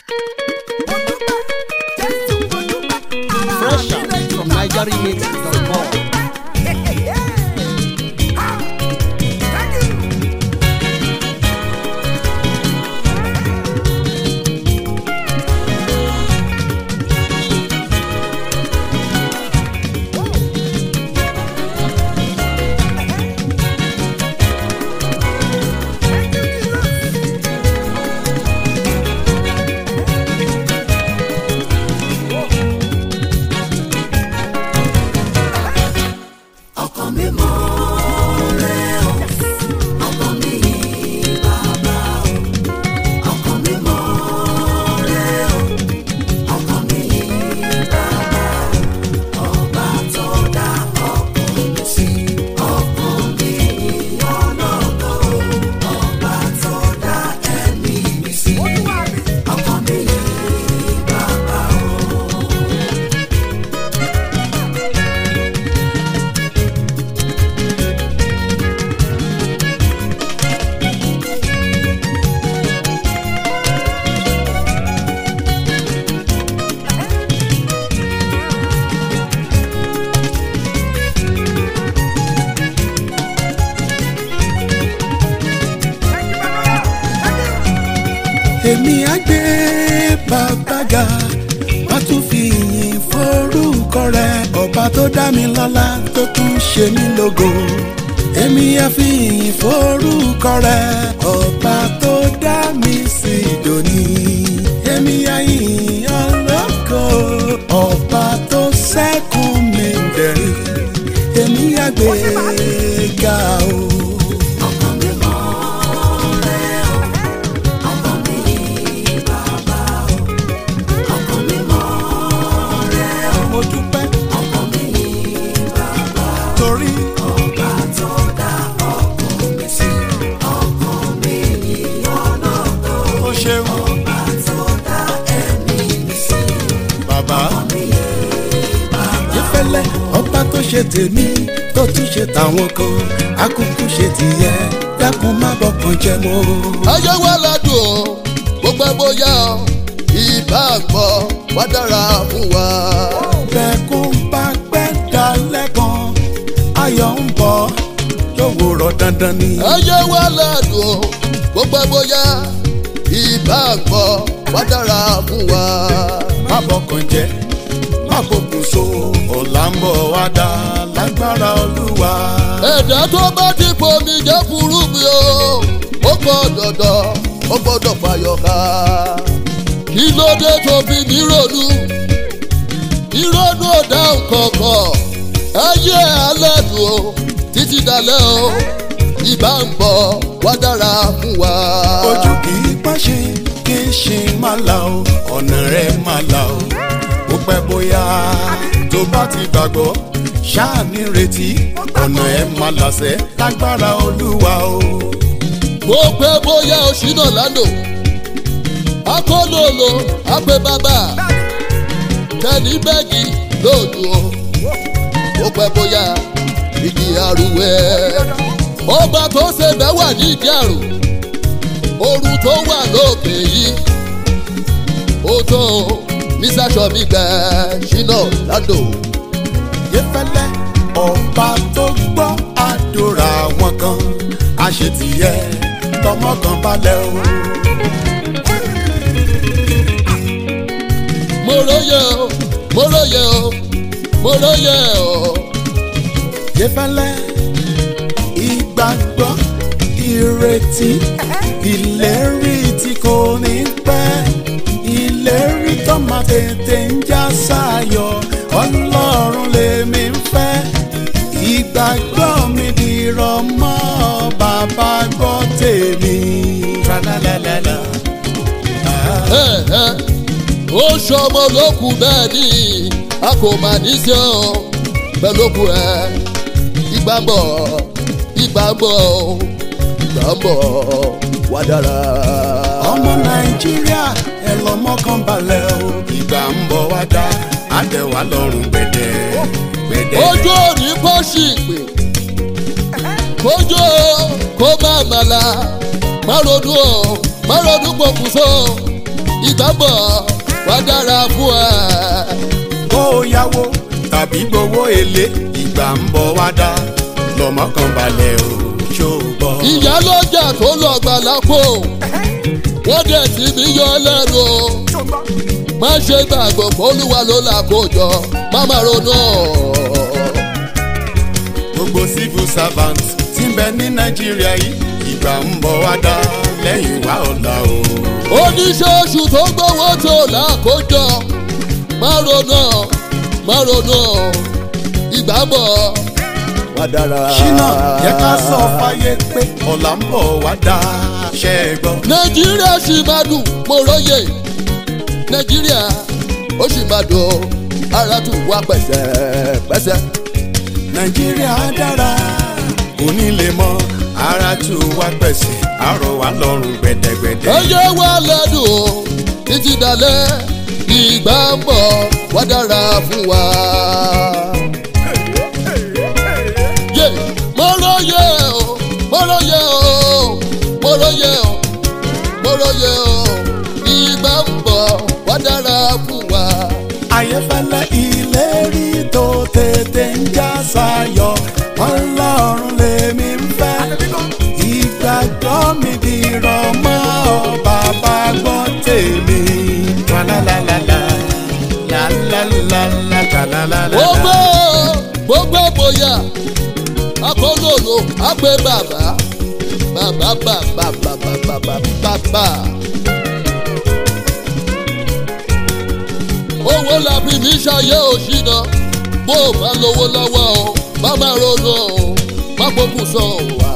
Fresh out from NigerRemix.com. ọkàn mi mọ rẹ o ọkàn mi bàbá o ọkàn mi mọ rẹ o ọkàn mi bàbá o ọba tó dá ọkàn mi sí ọkàn mi ọlọ́gbọ́ o ọba tó dá ẹ̀mí mi sí ọkàn mi bàbá o. èmi á gbé bàbá ga má tún fi ìyìn forúkọ rẹ ọba tó dá mi lọ́lá tó tún ṣe mí lógo èmi á fi ìyìn forúkọ rẹ ọba tó dá mi sí dòní èmi á yìn ọlọ́kọ ọba tó sẹ́kùn mi dẹ̀rín èmi á gbé ga o. ọkàn mi mọ rẹ o ọkàn mi bàbá o ọkàn mi mọ rẹ o mo dúpẹ́ ọkàn mi bàbá torí ọba tó dá ọkàn mi sí ọkàn mi ọlọ́gbọ́ ó ṣeun ọba tó dá ẹ̀mí mi sí bàbá. mi bàbá ìfẹ́lẹ́ ọba tó ṣe tèmi tó tún ṣe tàwọn kan akúkú ṣe tìyẹ dákun má bọkàn jẹ mọ́. ayé wa ládùn o gbogbo ẹ bóyá o ìbá gbọ́ wá dára fún wa. bẹ́ẹ̀kún bá pẹ́ dalẹ̀ kan ayọ̀ ń bọ̀ lówùrọ̀ dandan ni. ayé wa ládùn o gbogbo ẹ bóyá ìbá gbọ́ wá dára fún wa. má bọkàn jẹ má bọkùn so ọ̀la ń bọ̀ wá dá lágbára olúwa. ẹ̀dá tó bá ti fomi jẹ́ furu mi o ó pọ̀ dandan ó gbọ́dọ̀ fàyọ̀ ká. kí ló dé tó fi mí ronú ìrònú ọ̀dà kọ̀ọ̀kan ayé alẹ́ dùn o títí dalẹ́ o ìbá ń bọ̀ wá dára fún wa. ojú kì í pàṣẹ kì í ṣe má la o ọ̀nà rẹ̀ má la o ó pẹ́ bóyá tó bá ti gbàgbọ́ ṣáà ní retí ọ̀nà ẹ̀ má làṣẹ lágbára olúwa o. bó pẹ́ bóyá oṣù náà lánàá akólólo àpè bàbá tẹ̀lé bẹ́ẹ̀gì lóòdù o bó pẹ́ bóyá ìdí àrùwẹ̀ ọba tó ṣe bẹ́ẹ̀ wà ní ìdí àrùn ooru tó wà lókè yìí ó tó mísàṣọ mi gbẹ ṣínà ládò yẹfẹlẹ ọba tó gbọ́ àdúrà wọn kan àṣetìyẹ tọmọ kan balẹ̀ o. mo róye o mo róye o mo róye o. yẹfẹlẹ ìgbàgbọ́ ìrètí ìlérí tí kò ní pẹ́ ìlérí tó máa tètè ń já sáyọ ọlọ́run lèmi ń fẹ́ ìgbàgbọ́ mi dìrọ̀ mọ́ bàbá gbọ́ tèmi. Tra-la-la-la-la. Ah. Ẹ, ẹ, ó ṣọmọ lókun bẹ́ẹ̀ ni a kò mà ní sí ọ pẹ̀lú òkú ẹ ìgbà ń bọ̀ ìgbà ń bọ̀ ìgbà ń bọ̀ wá dára. ọmọ nàìjíríà ẹ lọmọ kan balẹ̀ o ìgbà ń bọ̀ wá dá àtẹ̀wá lọ́rùn gbẹ̀dẹ̀ gbẹ̀dẹ̀. ojú òní pọ́ṣì pè kójú kó má màlà má ronú o má ronú pokùnso ìgbàgbọ́ wá dára fún ẹ. kó o yáwó tàbí gbowó èlé ìgbà ń bọ̀ wá dá lọ́mọ kan balẹ̀ o ṣó o gbọ́. ìyá lọ́jà tó lọ gbà lápò wọ́n dẹ̀ sí mi yọ lẹ́nu o. má ṣe gbàgbọ́ olúwa ló là kó jọ má má ronú. gbogbo civil servant tí ń bẹ ní nàìjíríà yìí ìgbà ń bọ̀ wá dá lẹ́yìn wá ọ̀la o. oníṣòṣù tó gbowó tó là kó jọ má ronú má ronú ìgbàgbọ́ wá dára. ṣínà yẹ ká sọ fáyé pé ọ̀la ń bọ̀ wá dá ṣẹ́ ẹ gbọ́. nàìjíríà sì máa dùn mo róye nàìjíríà ó sì máa dùn ara tún wá pẹ̀sẹ̀pẹ̀sẹ̀. nàìjíríà dára kò ní lè mọ ara tù wá pẹ̀sẹ̀ àrò wá lọ́rùn gbẹ̀dẹ̀gbẹ̀dẹ̀. ẹyẹ wa lẹ́dùn o títí dalẹ̀ ìgbà ń bọ̀ wá dára fún wa. yé mo róye o mo róye o mo róye o mo róye o ìgbà ń bọ̀ wá dára fún wa. ayéfẹ́lẹ́ ìlérí tó tètè ń já sáyọ ọlọ́run lèmi ń fẹ́ ìgbàgbọ́ mi dìrọ̀ mọ́ ọ bàbá gbọ́ tèmi. Tra-la-la-la-la, la-la-la-la, tra-la-la-la-la. gbogbo gbogbo bóyá akólólo àgbẹ̀ bàbá bàbá bàbá bàbá bàbá bàbá. owó làbí mi ṣayé òṣìnà bó o bá lówó lọ́wọ́ o má má ronú o má gbógun sọ wá.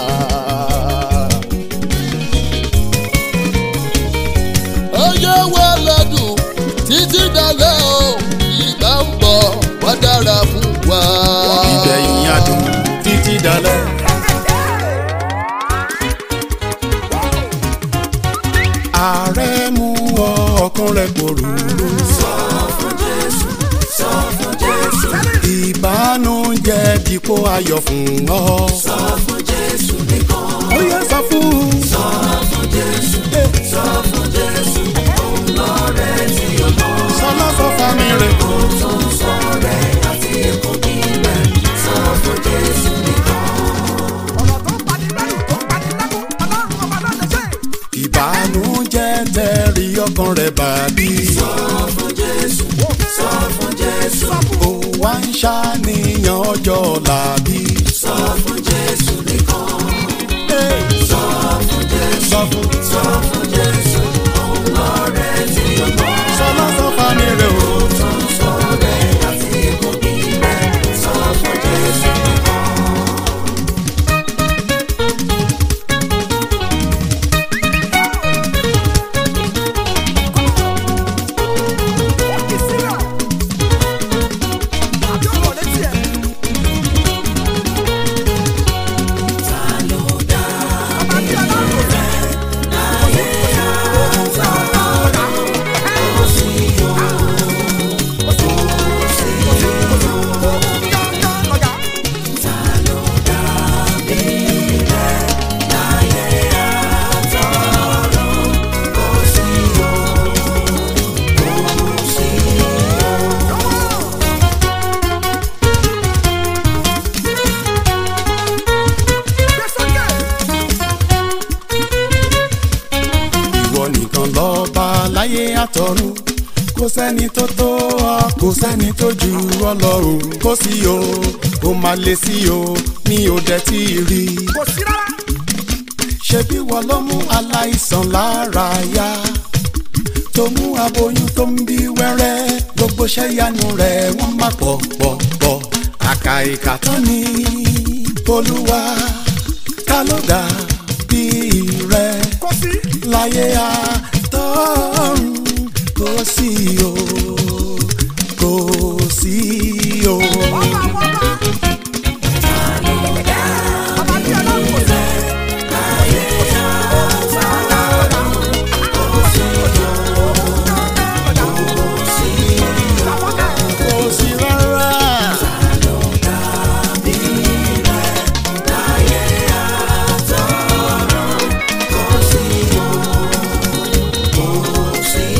ọyẹ wa lẹ́dùn títí dalẹ́ o ìgbà ń bọ̀ wá dára fún wa. ìgbẹ̀yìn adùn títí dalẹ̀. ààrẹ mú ọ ọkàn rẹ pòrúurú. sọ fún jésù sọ fún jésù ìbánújẹ́ dípò ayọ̀ fún ọ. sọ fún jésù nìkan ó yẹ sọ fún. sọ fún jésù sọ fún jésù òun lọ́rẹ́ tí o mọ̀ sọlá sọ fami rẹ. tó ń sọ rẹ̀ àti ikú bí rẹ̀ sọ fún jésù nìkan. ọ̀rọ̀ tó ń pani lẹ́rù tó ń pani lẹ́kún ọlọ́run ọba ló lè ṣe. ìbánújẹ́ tẹ̀rí ọkàn rẹ bàbí. sọ fún jésù sọ fún jésù ó wá ń ṣàníyàn ọjọ́ làbí. sọ fún jésù nìkan sọ fún sọ fún jésù òun lọ́rẹ́ tí o mọ̀ sọlá sọ fami rẹ o. tó ń sọ rẹ̀ àti ikú bí rẹ̀ sọ fún jésù nìkan. ó kì í sílẹ̀. àbí ọ̀rọ̀ létí ẹ̀. ta ló dá ọba tí ọlọ́run rẹ̀. ayé àtọ̀rọ̀ kò sí o kò sí o ta ló dá bí rẹ̀ láyé àtọ̀rọ̀ kò sí o kò sí o. ìwọ nìkan lọ́ba láyé àtọ̀run kò sẹ́ni tó tó ọ kò sẹ́ni tó ju ọ lọ o kò sí o kò má lè sí o mi ò dẹ̀ tí ì rí i. kò sí rárá. ṣebí wọ́n ló mú aláìsàn lára yá tó mú aboyún tó ń bí wẹ́rẹ́ gbogbo ṣẹ́yanu rẹ̀ wọ́n má pọ̀ pọ̀ pọ̀ àkà ìkà tán ni olúwa ta ló dà bí rẹ̀ kò sí. láyé àtọ́run kò sí o kò sí o. ọba àwọn ọba. ọba tí ọlọ́run kò sí. kò sí rárá. Kò sí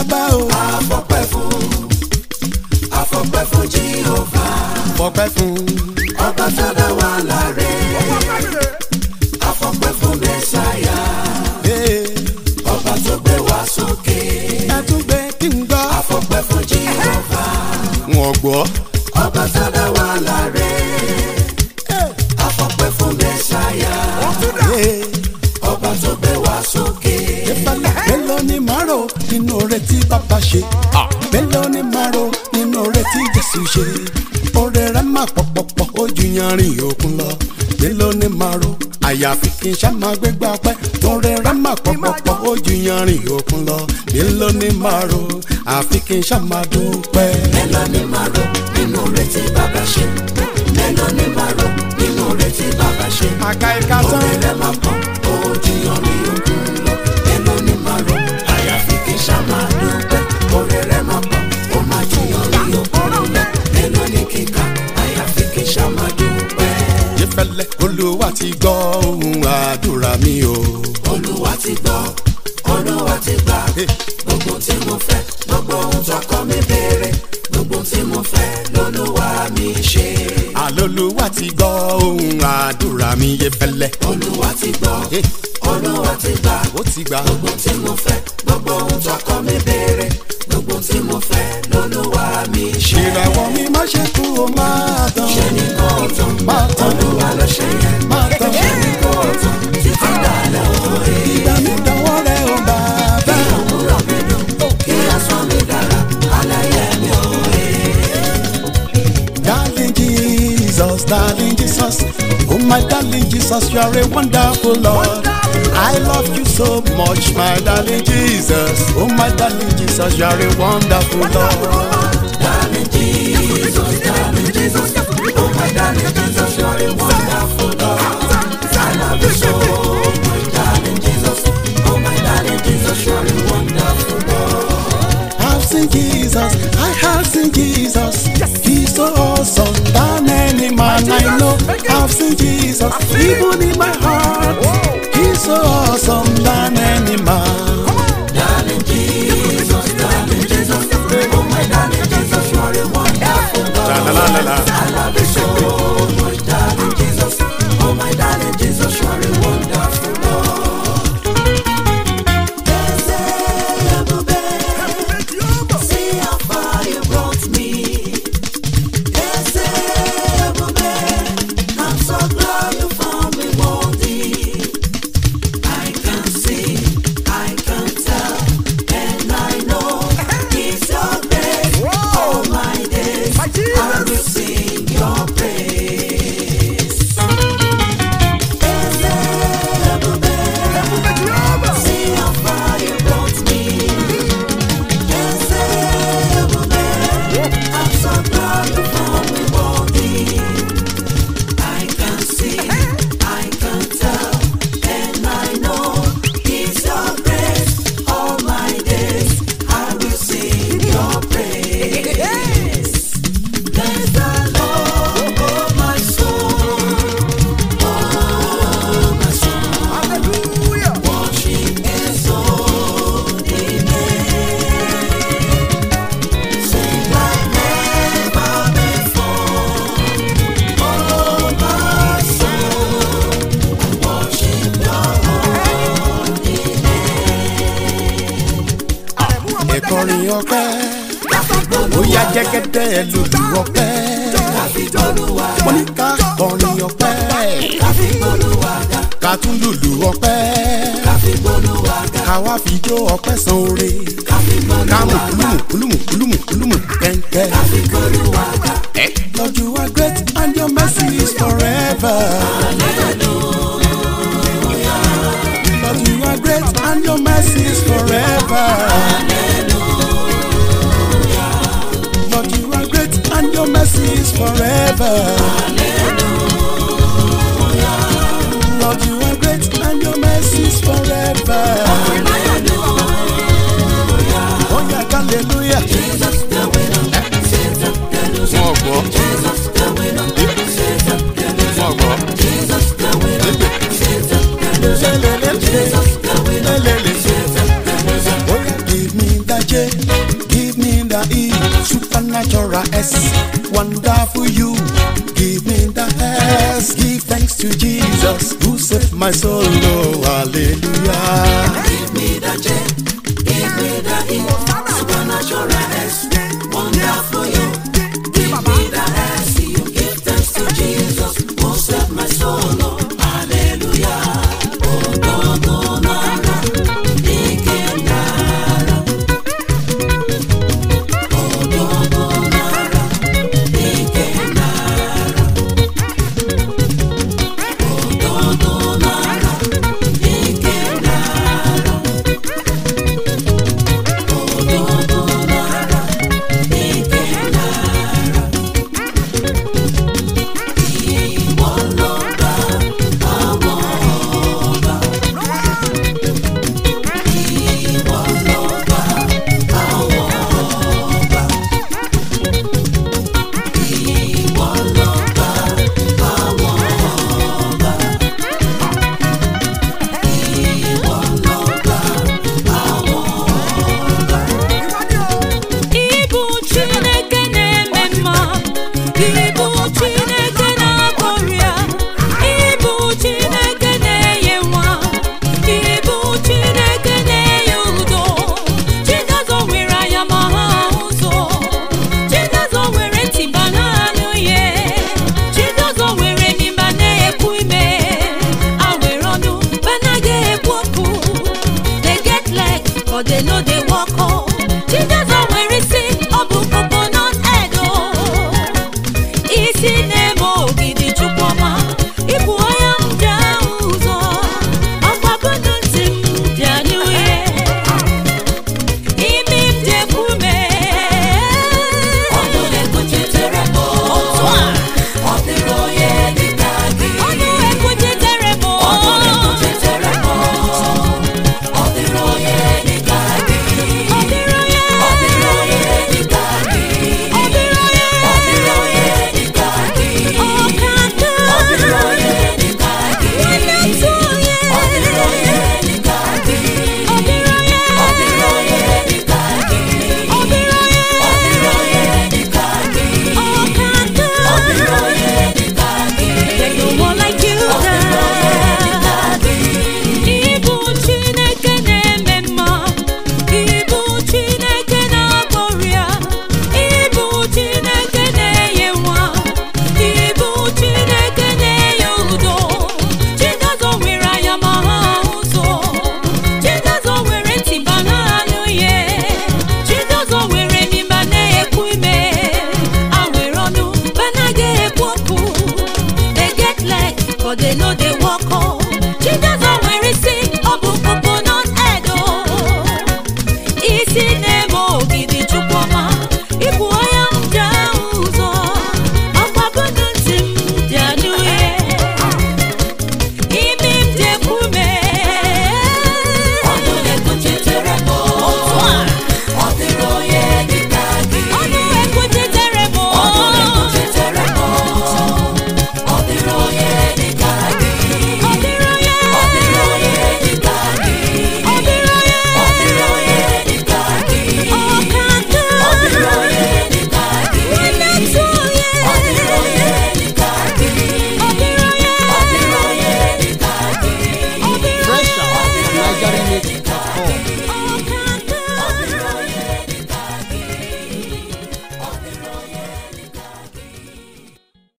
bàbá o. àfọpẹ́ fún àfọpẹ́ fún jehova fọpẹ́ fún. ọba tó dá wa láre àfọpẹ́ fún mẹ́sáyà ee, ọba tó gbé wa sókè ẹ tún gbé kí n gbọ́. àfọpẹ́ fún jehova wọ́n gbọ́. ọba tó dá wa láre àfọpẹ́ fún mẹ́sáyà ee, ọba tó gbé wa sókè ìfẹ́lẹ́ mélòó ni màá rò nínú oore tí bàbá ṣe. mélòó ni màá rò nínú oore tí jésù ṣe. oore rẹ̀ máa pọ̀pọ̀pọ̀ ó ju yanrìn òkun lọ. mélòó ni màá rò àyàfi kí n ṣá máa gbégbá pẹ́. oore rẹ̀ máa pọ̀pọ̀pọ̀ ó ju yanrìn òkun lọ. mélòó ni màá rò àfi kí n ṣá máa dúpẹ́. mélòó ni màá rò nínú oore tí bàbá ṣe mélòó ni màá rò nínú oore tí bàbá ṣe. àka ìka tán. Oore rẹ̀ máa pọ̀, ojú yanrìn òkun lọ. Mélòó ni màá rò, àyàfi kí n ṣá máa dúpẹ́. Oore rẹ̀ máa pọ̀, ó máa ju yanrìn òkun lọ. Mélòó ni kíkà, àyàfi kí n ṣá máa dúpẹ́. ìfẹ́lẹ́ olúwa ti gbọ́ ohun àdúrà mi o. Olúwa ti gbọ́, Olúwa ti gbà. Gbogbo tí mo fẹ́, gbogbo ohun tọkọ mi béèrè. Gbogbo tí mo fẹ́, lolúwa mi ṣe. àlọ́lúwa ti gbọ́ ohun àdúrà mi ìfẹ́lẹ́. Olúwa ti gbọ́, Eh. Olúwa ti gbà. ó ti gbà. gbogbo tí mo fẹ́ gbogbo ohun tọkọ mi béèrè gbogbo tí mo fẹ́ lolúwa mi ṣe. ìràwọ̀ mi má ṣe kú o máa tán. ṣe ní kóòtù máa tán. olúwa ló ṣe yẹn. máa tán. ṣe ní kóòtù títí dalẹ̀ òye. ìgbà mi dánwọ́ rẹ̀ o bàbá. òwúrọ̀ mi dùn kí asán mi dára alẹ́ yẹn mi òye. darling jesus darling jesus oh my darling jesus you are a wonderful lord. I love you so much, my darling Jesus. Oh, my darling Jesus, you are a wonderful Lord. darling jesus darling jesus oh my darling jesus you are a wonderful lord. I love you so much darling jesus oh my darling jesus you are a wonderful lord. I've seen Jesus, I have seen Jesus. He's so awesome than any man I know. I've seen Jesus, even in my heart. He's so awesome than any man. Darling Jesus, darling Jesus, oh my darling Jesus, you are a wonderful God. La, la, la, la, la. I love you so much, darling Jesus, oh my darling Jesus, you are a wonderful God. See how far you brought me. I'm so glad you found me worthy. I can see, I can tell, and I know it's your grace. All my days, I will sing your praise. See how far you brought me. I'm so glad you found me worthy. I can see, I can tell, and I know it's your grace. All my days I will sing your praise. Bless the Lord, oh my soul, oh my soul. Worship His holy name. Sing like never before. Oh my soul, I worship Your holy Ẹ̀kọrin ọpẹ́, ó yá jẹ́gẹ́dẹ́ lùlù ọpẹ́. Mo ní ká kọrin ọpẹ́, ká tún lùlù ọpẹ́. Ká wá fi jó ọpẹ́ san oore. Ká mú kúlùmù kúlùmù kúlùmù kúlùmù kẹ́ńkẹ́. Lord, you are great and your mercy is forever. Lord, you are great and your mercy is forever. Lord, you are great and your mercy is forever. Lord, you are great and your mercy is forever. Oh yeah, hallelujah. Wọ́n gbọ́. Wọ́n gbọ́. Lelele. Lelele. Oh yeah, give me that J. Give me the E, supernatural S, wonderful you. Give me the S, give thanks to Jesus who saved my soul. Oh, hallelujah. Give me the J,